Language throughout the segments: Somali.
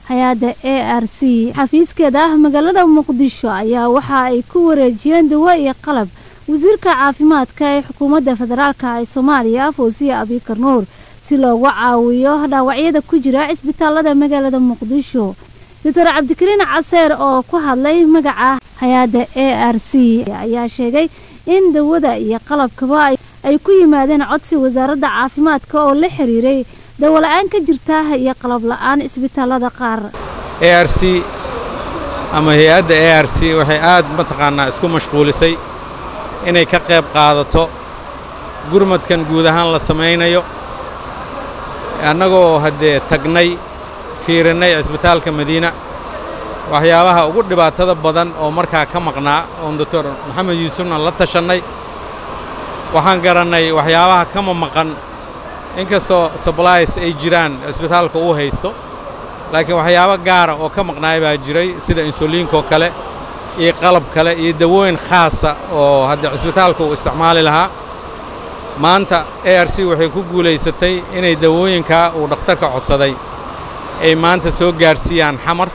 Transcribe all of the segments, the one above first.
hay-adda a r c xafiiskeeda ah magaalada muqdisho ayaa waxa ay ku wareejiyeen dawo iyo qalab wasiirka caafimaadka ee xukuumadda federaalka ee soomaaliya fawsiya abikar nuur si loogu caawiyo dhaawacyada ku jira cisbitaalada magaalada muqdisho doctor cabdikariin caseer oo ku hadlay magaca hay-adda a r c ayaa sheegay in dawada iyo qalabkaba ay ku yimaadeen codsi wasaaradda caafimaadka oo la xiriiray dawola-aan ka jirta iyo qalab la-aan cisbitaalada qaar a r c ama hay-adda a r c waxay aad mataqaanaa isku mashquulisay inay ka qayb qaadato gurmadkan guud ahaan la samaynayo annagoo haddee tagnay fiirinnay cisbitaalka madiina waxyaabaha ugu dhibaatada badan oo markaa ka maqnaa oon doctor maxamed yuusufna la tashannay waxaan garannay waxyaabaha kama maqan inkastoo sublys ay jiraan cisbitaalka uu haysto laakiin waxyaabo gaara oo ka maqnaay baa jiray sida insuliinkoo kale iyo qalab kale iyo dawooyin khaasa oo hadda cisbitaalka uu isticmaali lahaa maanta a r c waxay ku guulaysatay inay dawooyinkaa uu dhakhtarka codsaday ay maanta soo gaarsiiyaan xamar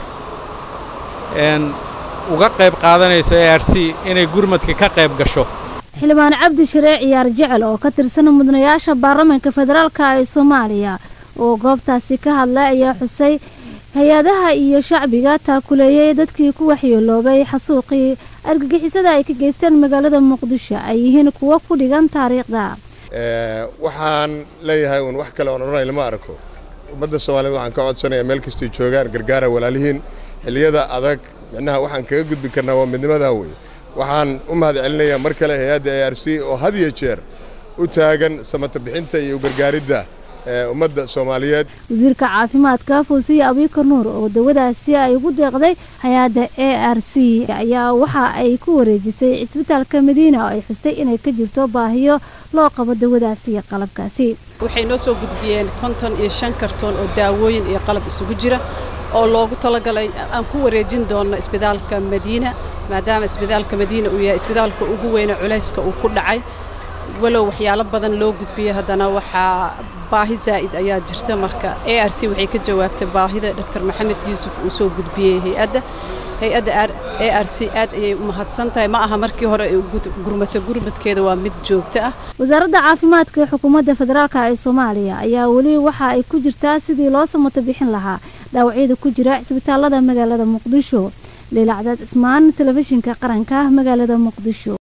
uga qayb qaadanayso a r c inay gurmadka ka qayb gasho xildhibaan cabdi sharee ciyaar jecel oo ka tirsan mudanayaasha baarlamaanka federaalka ee soomaaliya oo goobtaasi ka hadlay ayaa xusay hay-adaha iyo shacbiga taakuleeyay dadkii ku waxyeeloobay xasuuqii argagixisada ay ka geysteen magaalada muqdisho ay yihiin kuwo ku dhigan taariikhda waxaan leeyahay uun wax kale oon odhanay lama arko ummadda soomaaliyed waxaan ka codsanayaa meel kastay joogaan gargaara walaalihiin xilliyada adag micnaha waxaan kaga gudbi karnaa waa midnimadaa wey waxaan u mahad celinayaa mar kale hay-adda a r c oo had iyo jeer u taagan samata bixinta iyo gargaaridda ummadda soomaaliyeed wasiirka caafimaadka fawsiya abikar nuur oo dawadaasi ay ugu deeqday hay-adda a r c ayaa waxa ay ku wareejisay cisbitaalka madiina oo ay xustay inay ka jirto baahiyo loo qabo dawadaasi iyo qalabkaasi waxay noo soo gudbiyeen konton iyo shan kartoon oo daawooyin iyo qalab isugu jira oo loogu talagalay aan ku wareejin doonno isbitaalka madiina maadaama isbitaalka madiina uu yahay isbitaalka ugu weyne culayska uu ku dhacay walow waxyaalo badan loo gudbiyey haddana waxaa baahi zaa'id ayaa jirta marka a r c waxay ka jawaabtay baahida dr maxamed yuusuf uu soo gudbiyey hay-adda hay-adda a r c aad ayay u mahadsan tahay ma aha markii hore ay gurmata gurmadkeeda waa mid joogto ah wasaaradda caafimaadka ee xukuumadda federaalka ee soomaaliya ayaa weli waxa ay ku jirtaa sidii loo samato bixin lahaa dhaawacyada ku jira cisbitaalada magaalada muqdisho leila cadaad cismaan telefishinka qaranka magaalada muqdisho